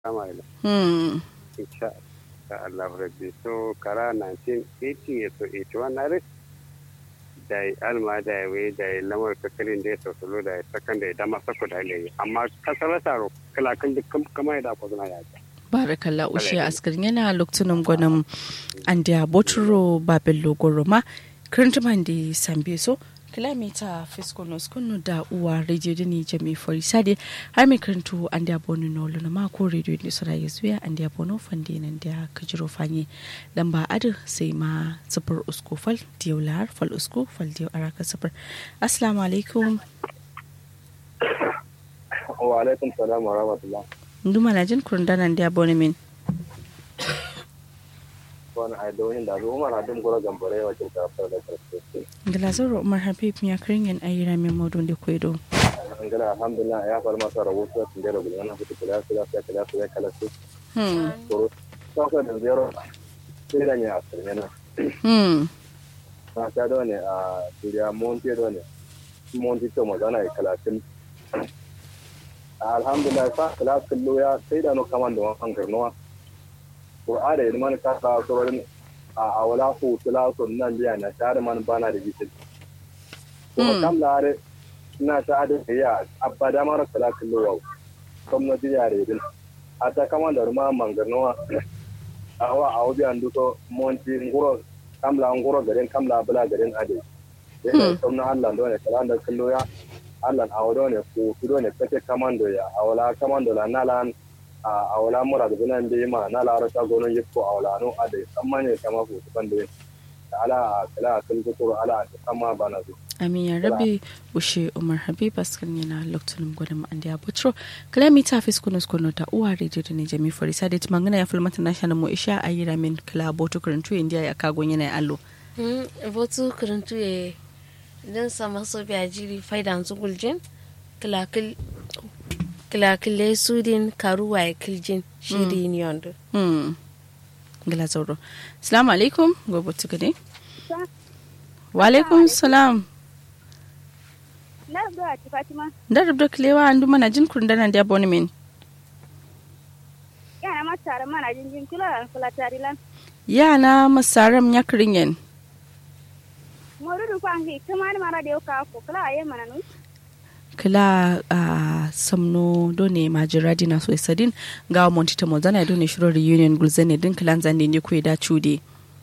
Kamaila. Hmm. Insha Allah rabbi. So kara 1980 so 81 na rai. Da yi alma da ya wai da ya lamar kakarin da ya sautalo da ya sakan da ya dama sako da ya yi. Amma kasar taro kalakan duk kama ya da ko zuna ya ce. barakalla ushe askarin yana lokacin gwanin andiya boturo babello goroma kirintiman da sambe so kilomita fiskonos kunu da uwa radio dini jami fori sade har mai kirintu andiya bono no luna mako radio ne sura ya zuya andiya bono fande nan da kajiro fanye lamba adu sai ma sufur usko fal diyau lahar fal usko fal diyau araka sufur assalamu alaikum Wa alaikum salam wa rahmatullah. nduma na jin kurundanan da bono min Wani a da wani da zo umar hadin gura gambare wa kirka fara da karfe. Galazaro Umar Habib ya kirin ayyira mai modun da kwedo. Angala alhamdulillah ya fara masa rahoto sun da rubuta na fito kula su da kala su da kala su. Hmm. Koro. Sasa da zero. Sai da ne a sirne na. Hmm. Na ta da ne a Suriya Monte da ne. Monte to magana ya kala sun. Alhamdulillah sa kala kullu ya sai da no kaman da wannan garnuwa. Qur'ani da man ka ta surorin a awala hu tula sun nan biya na tare man bana da bisin. Kuma kam lare ina ta da ya abada mara kala kullu wa. Kuma ji yare din. Ata kaman da ruma mangarnuwa. Awa awobi anduko monti nguro kamla nguro garin kamla bula garin ade. Yana sauna Allah dole kala da kullu ya Allah awodo ne ko kudo ne kake kamando ya awala kamando la nalan a awala mura da bunan be ma na la rata gono yiko awala no ade kamane kama ko bande ala kala kun ko ala kama bana zo Amin ya rabi ushe Umar Habib askan yana lokacin gwadon an da butro kilomita fiskunus kono ta uwa rediyo da ne jami fori sa da ti mangana ya fulmata national mo isha a yi ramin kila boto kurantu indiya ya kagon yana allo. votu kurantu ya don sama so biya jiri faidan su guljin kilakile sudin karuwa ya kiljin shiri ni yondo Hmm. Gila zauro. Salamu alaikum gobe tuka ne. Wa alaikum salam. Na zuwa ci Fatima. Da rubda kilewa an duma na jin kurundanan da boni min. Yana ma tare mana jinjin kula an kula tare lan. Yana masaram ya kirin yen. Morudu kwa ngi kuma ni mara da yau ka ko kula ayi mana nu. kila a samno done majira dina so isadin ga monti ta mozana done shiro reunion gulzane din kilan zande ne ku da chude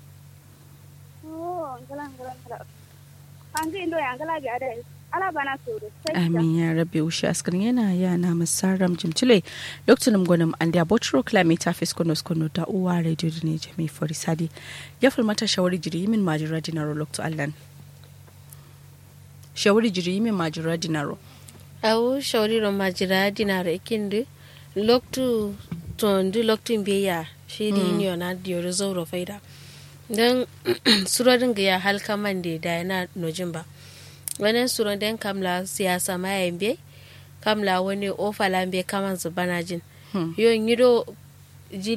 Oh, ngala ngala ngala. Angi ndo ya ngala ga da. Ala bana suru. Sai amin ya rabbi ushi askarin yana yana masaram jimcile lokacin gwanin an da botro kilometer fis kono kono ta uwa radio ne jami forisadi ya fulmata shawari jiri min majira dinaro lokto allan shawari jiri min majira dinaro awu shauriro majira dinaro ikindi loktu tondi loktu biya shiri ni ona diyo zauro faida don surorin ga ya halka man da da yana nojin ba wani suron den kamla siyasa ma yan be kamla wani ofala be kaman zubana jin yon yido